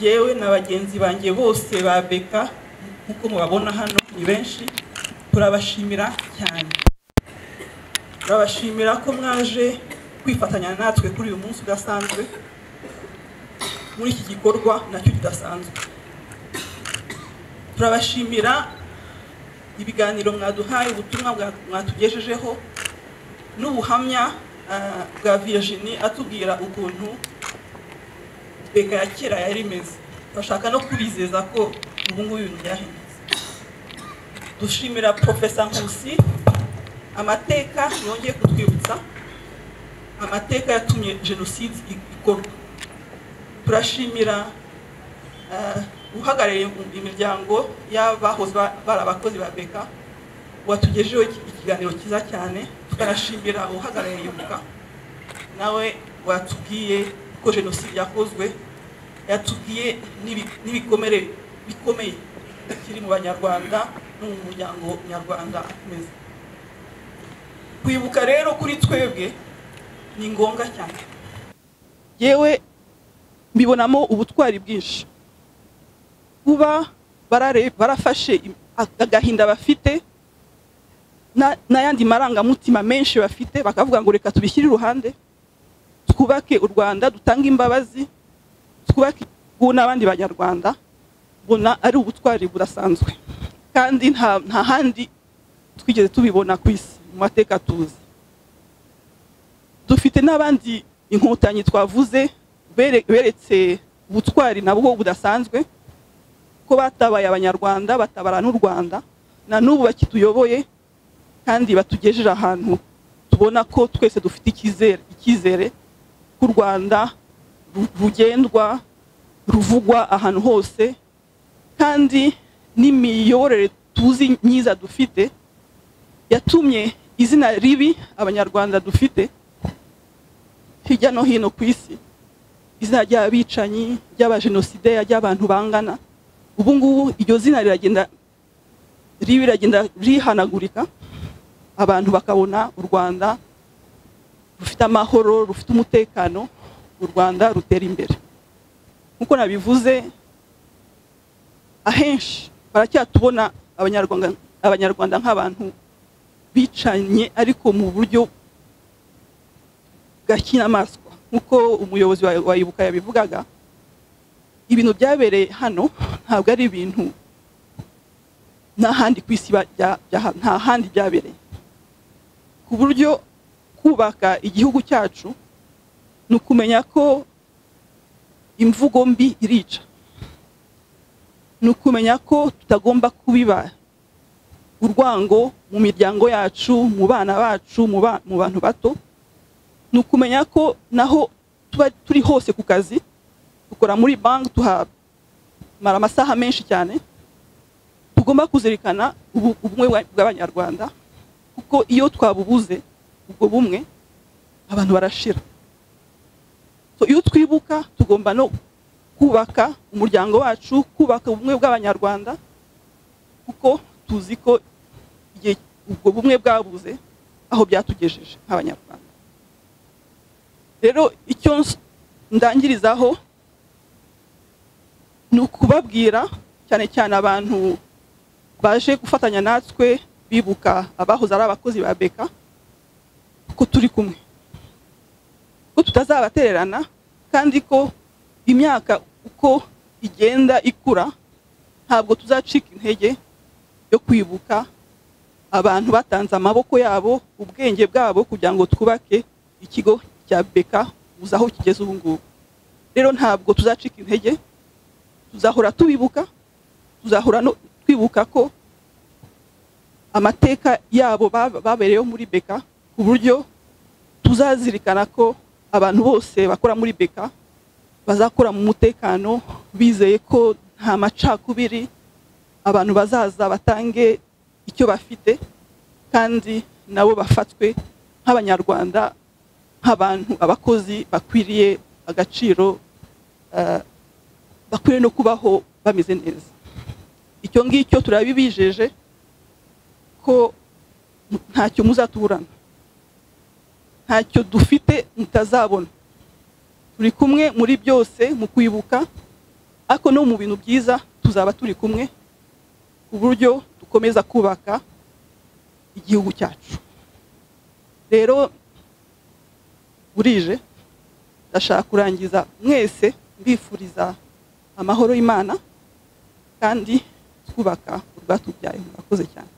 yewe na bagenzi banjye bose ba beka nk'uko mubabona hano ni benshi turabashimira cyane turabashimira ko mwaje kwifatanya natwe kuri uyu munsi udasanzwe muri iki gikorwa nacyo kidasanzwe turabashimira ibiganiro mwaduhaye ubutumwa mwatugejejeho n'ubuhamya bwa Virginie atubwira ukuntu beka ya kera yari imeze turashaka no kubizeza ko ubu ngubu ibintu byahindutse dushimira porofesa nkusi amateka yongeye kutwibutsa amateka yatumye jenoside ikorwa turashimira uhagarariye imiryango y'abahoze bari abakozi ba beka watugejeho ikiganiro cyiza cyane tukanashimira uhagarariye ibuka nawe watubwiye ko jenoside yakozwe yatubwiye n'ibikomere bikomeye kiri mu banyarwanda no mu muryango nyarwanda ameze kwibuka rero kuri twebwe ni ngombwa cyane yewe mbibonamo ubutwari bwinshi kuba barafashe agahinda bafite n'ayandi marangamutima menshi bafite bakavuga ngo reka tubishyire iruhande twubake u rwanda dutange imbabazi twubake ubu n'abandi banyarwanda ubona ari ubutwari budasanzwe kandi nta handi twigeze tubibona ku isi mu mateka tuzi dufite n'abandi inkotanyi twavuze beretse ubutwari nabwo budasanzwe ko batabaye abanyarwanda batabara n'u rwanda na n'ubu bakituyoboye kandi batugejeje ahantu tubona ko twese dufite icyizere ku rwanda rugendwa ruvugwa ahantu hose kandi n'imiyoborere tuzi myiza dufite yatumye izina ribi abanyarwanda dufite hirya no hino ku isi izina ry'abicanyi ry'abajenosideri ry'abantu bangana ubu ngubu iryo zina riragenda ribi riragenda rihanagurika abantu bakabona u rwanda rufite amahoro rufite umutekano u rwanda rutera imbere nk'uko nabivuze ahenshi baracyatubona abanyarwanda nk'abantu bicanye ariko mu buryo bwa kinyamaswa nk'uko umuyobozi wayibuka yabivugaga ibintu byabereye hano ntabwo ari ibintu nta handi ku isi nta handi byabereye ku buryo kubaka igihugu cyacu ni ukumenya ko imvugo mbi irica ni ukumenya ko tutagomba kubiba urwango mu miryango yacu mu bana bacu mu bantu bato ni ukumenya ko naho tuba turi hose ku kazi dukora muri banki tuhamara amasaha menshi cyane tugomba kuzirikana ubumwe bw'abanyarwanda kuko iyo twabubuze ubwo bumwe abantu barashira iyo twibuka tugomba no kubaka umuryango wacu kubaka ubumwe bw'abanyarwanda kuko tuzi ko igihe ubwo bumwe bwabuze aho byatugejeje nk'abanyarwanda rero icyo ndangirizaho ni ukubabwira cyane cyane abantu baje gufatanya natwe bibuka abahoze ari abakozi ba beka ko turi kumwe ko tutazabatererana kandi ko imyaka uko igenda ikura ntabwo tuzacika intege yo kwibuka abantu batanze amaboko yabo ubwenge bwabo kugira ngo twubake ikigo cya beka uzi aho kigeze ubu ngubu rero ntabwo tuzacika intege tuzahora tubibuka tuzahora twibuka ko amateka yabo babereyeho muri beka ku buryo tuzazirikana ko abantu bose bakora muri beka bazakora mu mutekano bizeye ko nta macakubiri abantu bazaza batange icyo bafite kandi nabo bafatwe nk'abanyarwanda nk'abantu abakozi bakwiriye agaciro bakwiriye no kubaho bameze neza icyo ngicyo turabibijeje ko ntacyo muzatuburana ntacyo dufite mutazabona turi kumwe muri byose mu kwibuka ariko no mu bintu byiza tuzaba turi kumwe ku buryo dukomeza kubaka igihugu cyacu rero burije ndashaka kurangiza mwese mbifuriza amahoro y'imana kandi twubaka urwatubyaye murakoze cyane